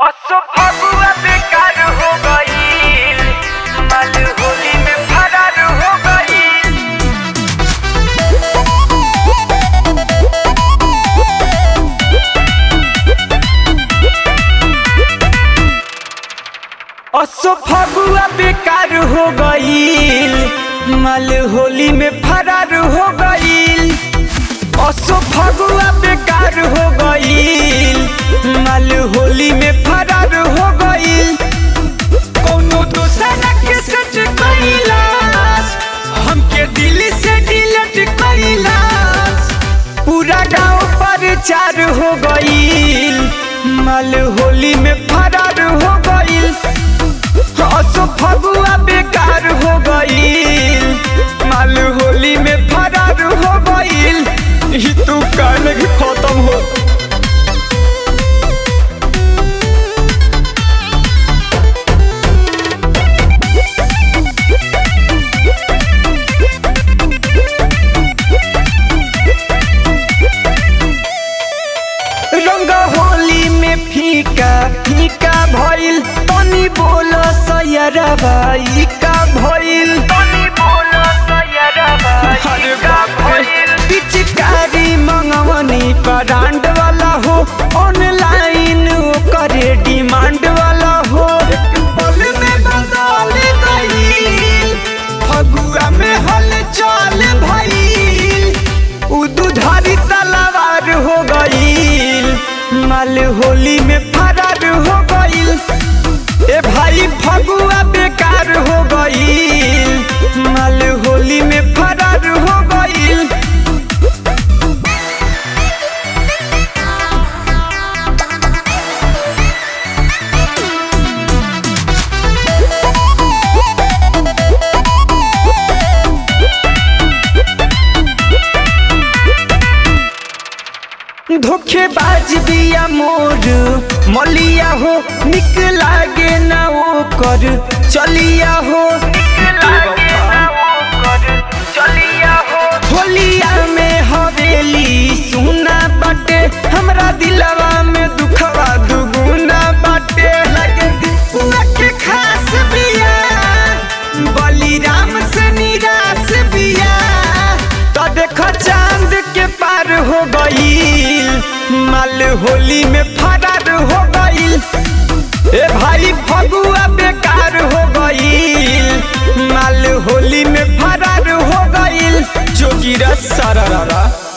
असो फगुआ बेकार हो गईल माल होली में फरार हो गईल असो फगुआ बेकार हो गईल माल होली में फरार हो गईल असो फगुआ बेकार हो गईल माल होली में फरार हो गईल कोनो दूसरा के सच कैलाश हमके दिल से डिलीट कैलाश पूरा गांव पर चार हो गईल माल होली में फरार हो गईल असो फगुआ बेकार हो गईल माल होली में फरार हो गईल ई तू कान के खत्म हो रंग होली में फीका फीका भइल तनी बोल सयरा भाई का भइल तनी बोल सयरा भाई का भइल पिचकारी मंगवनी ब्रांड वाला हो ऑनलाइन करे डिमांड वाला हो एक पल में बदल गई फगुआ में हलचल भइल उ दुधारी तलवार हो गईल माल होली में फरार हो गईल ए भाई फगुआ बेकार हो गईल माल होली में फरार हो गईल धोखेबाज बिया मोर मलिया हो निक लागे ना वो कर चलिया हो होलिया में हवेली सुना बाटे हमरा दिलवा में दुखवा दुगुना बाटे लगे दीपुआ के खास बिया बलिराम से निराश बिया तो देखो चांद के पार हो गईल माल होली में फरार हो गईल ए भाई फगुआ बेकार हो गईल माल होली में फरार हो गईल जोगिरा सारा